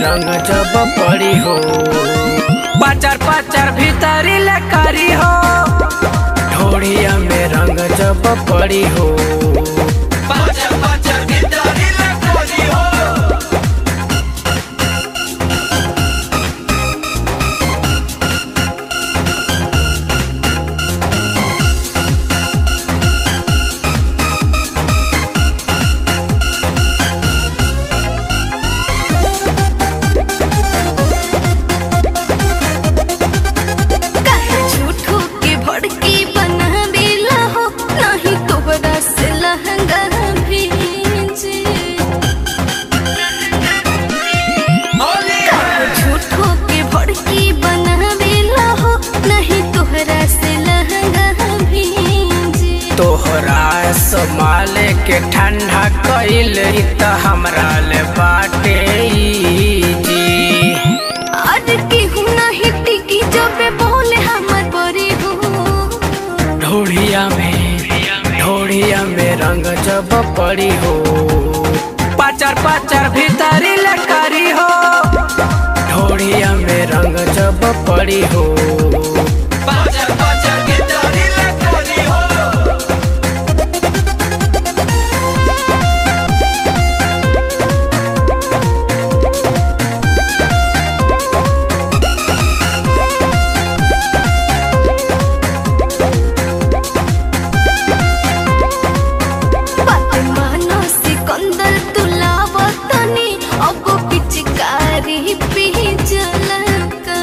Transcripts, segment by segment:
रंग जब पड़ी हो पाचर पाचर भीतरी लकारी हो ढोड़िया में रंग जब पड़ी हो पाचर पाचर भीतरी लकोरी हो काहे झूठो के भड़की बनावेला हो नाही तोहरा से लहंगा भीजे होली झूठो के भड़की बनावेला हो नहीं तोहरा से लहंगा भीजे तोहरा संभाले के ठंडा कइल त हमरा ले बाटे ई जी आज की हूँ नहीं टिकी जब बोले हमर बड़ी हो ढोड़िया में ढोड़िया में रंग जब पड़ी हो पाचर पाचर भीतरी लकारी हो ढोड़िया में रंग जब पड़ी हो पाचर पाचर भीतरी लकोरी हो बात मानो सिकंदर तुलावतनी अब पिचकारी पी जलका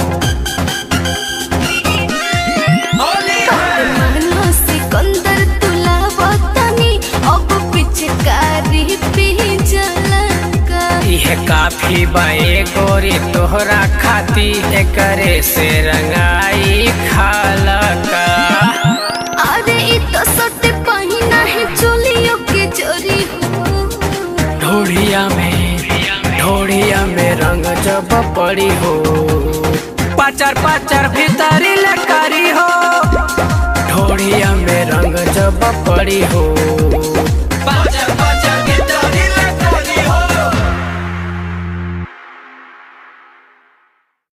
होली मानो सिकंदर तुलावतनी अब पिचकारी पी जलका इहे काफी बाए गोरी तोहरा खाती एकरे से रंगाई खाला का अरे इ तो सट पहिना है चोलियों के चोरी हो ढोड़िया में ढोड़िया में रंग जब पड़ी हो पाचर पाचर भीतरी लकारी हो ढोड़िया में रंग जब पड़ी हो